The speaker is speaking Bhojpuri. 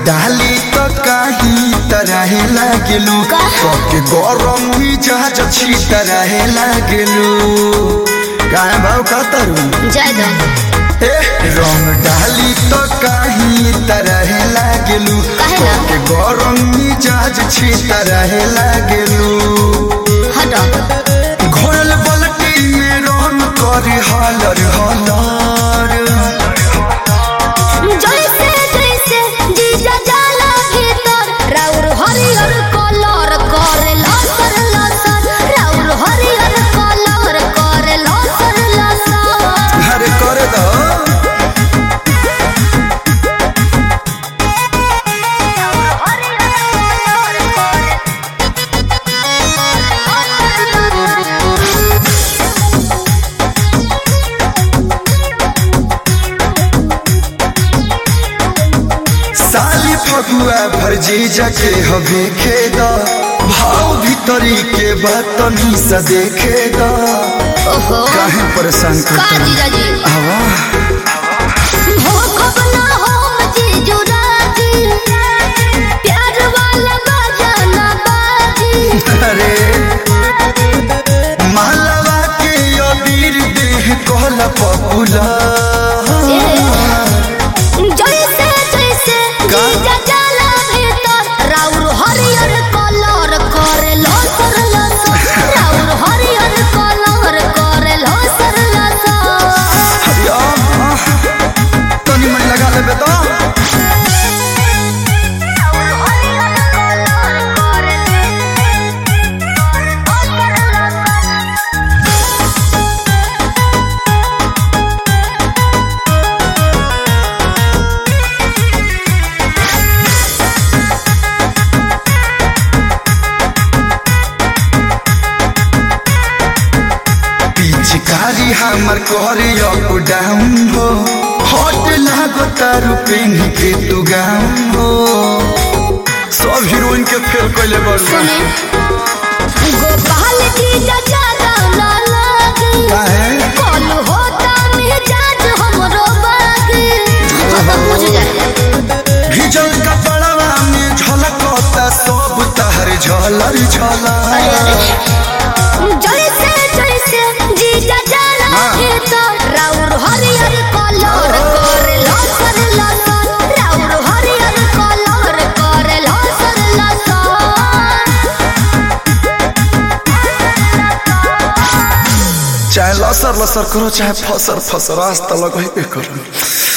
डाली तो काही तरह लागलू के गरम मिजाज छी तरह लागलू काय भाव कतरू जय दो ए रंग डाली तो काही तरह लागलू काहे ना? के गरम मिजाज छी तरह लागलू हटो घोरल बलटी में रन करे हलर हलर जैसे जैसे जीजा जाला भीतर राउर हरियर कलर करे लसर लसर राउर हरियर कलर करे लसर लसर अरे करे दो साली फगुआ भरजी जके हवे खेद भाव भीतरी के बात सा देखे द ओहो काहे परेशान का करता जीजा जी आवा हो खबना हो जीजू राजी प्यार वाला बजाना बाजी अरे मालवा के अबीर देह कहला पपुला जैसे जैसे का? जीजा जाला भीतर राउर हरियर कलर करे लसर लसर राउर हरियर कलर करे लसर लसर तनी मैं लगा लेबे तो पिचकारी हमर करे अप डाउन हो हट लागो तारू पेन के तू गाउन हो सब हीरोइन के फेल कैले बड़ सुने गोपाल जीजा जाला ना लागे काहे कल होता मिजाज हमरो बागे बुझ जाए भिजल कपड़वा में झलकता सब तहर झलर झलर जैसे जैसे जीजा जाला हाँ। भीतर राउर हरियर कलर करे लसर लसर राउर हरियर कलर करे लसर लसर चाहे लसर लसर करो चाहे फसर फसर आज तक लगेबे करो